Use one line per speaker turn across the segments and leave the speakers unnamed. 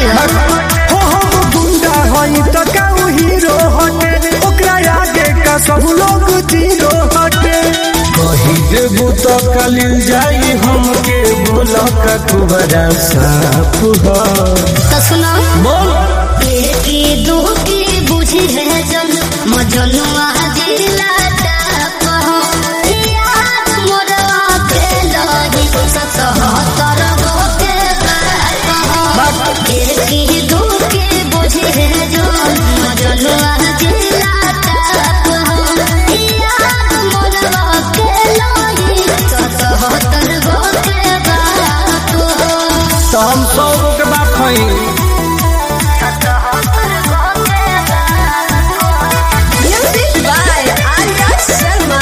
हो
हो हम गुंडा हई त काऊ हीरो हटे ओकरा आगे का सब लोग जीरो हटे कही देबू तो कलिल जाई हमके बोला का कुबरा साफ हो
तो सुनो
बोल
की दू की बुझी है जन मजनुआ दिला ताप हो याद मोरवा के लही सतहत्तर गो के बाप हो की दू की बुझी है जन मजनुआ दिला ताप हो याद मोरवा के लही सतहत्तर गो के बाप हो
तो हम सौ गो के बाप हई
Music by Arya Sharma.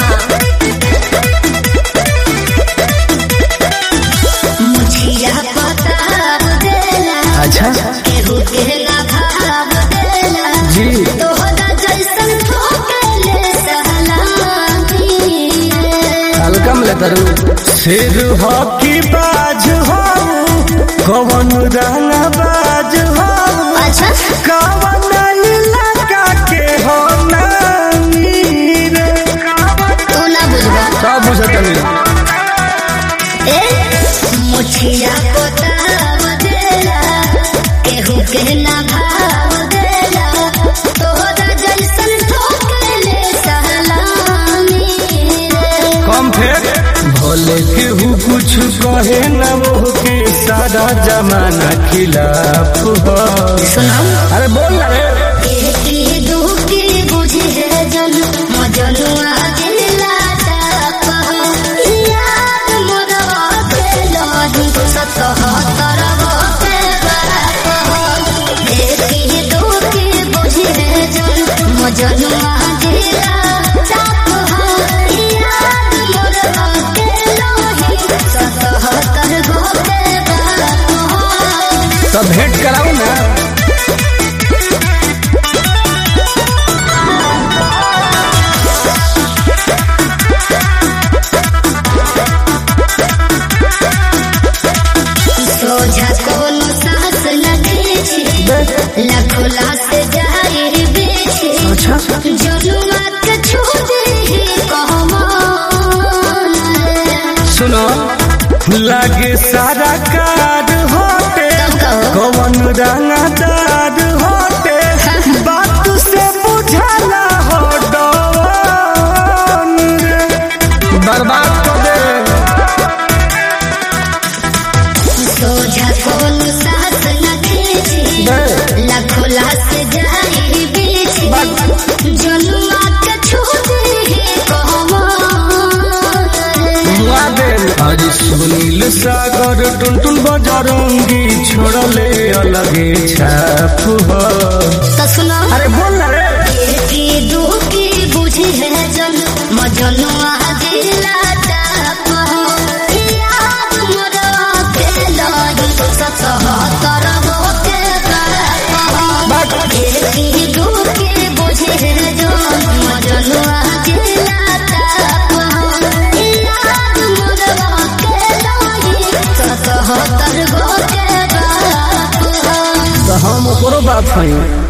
मुझिया बताब देला
अच्छा
केहू के ना भाव देला
जी
तोहरा जैसन ठोकेले सहलानी
हल्का में लेता रू सिर हो की बाज हो कवन रंग बाज हो
अच्छा
कवन इलाका के हो नानी रे
तू ना बुझबा
सब बुझत नहीं
ए मुझिया बताब देला केहू के ना भाव देला तोहरा जैसन ठोकेले सहलानी रे
कम फेर भोले केहू कुछ कहे न वो के सारा जमाना खिलाफ हो
सुनो
अरे बोल ना रे
एकी दुखी बुझी है जन मजनुआ दिला ताप हो याद मोरवा के लही सतहत्तर गो के बाप हो एकी दुखी बुझी है जन मजनुआ दिला ताप हो याद मोरवा के लही सतहत्तर गो के बाप हो
तो भेंट कराऊ ना
सोझा कोनो सास लगे छे लाखों लाश जाहिर बेछे
अच्छा
जनुआ के छोड़े ही कहमान
सुनो लागे सारा कार होते कवन रंगदार होते बात से बुझाला हो डवन रे। बर्बाद कर दे
सोझा कोनो सास लगे छे लाखों लाश जाहिर बेछे जनुआ के छोड़े ही कहमान
हुआ दे आज सुनील सागर टुनटुन बजरंगी छोड़ले अलगे छाप हो
तो सुनो
अरे बोल ना रे
की दुखी बुझी है जन मजनुआ दिला ताप हो याद मोरवा के लही सतहत्तर गो के बाप हो की दुखी बुझी है जन मजनुआ दिला ताप हो याद मोरवा के लही सतहत्तर गो के बाप हो
तो हम ओकरो बात हई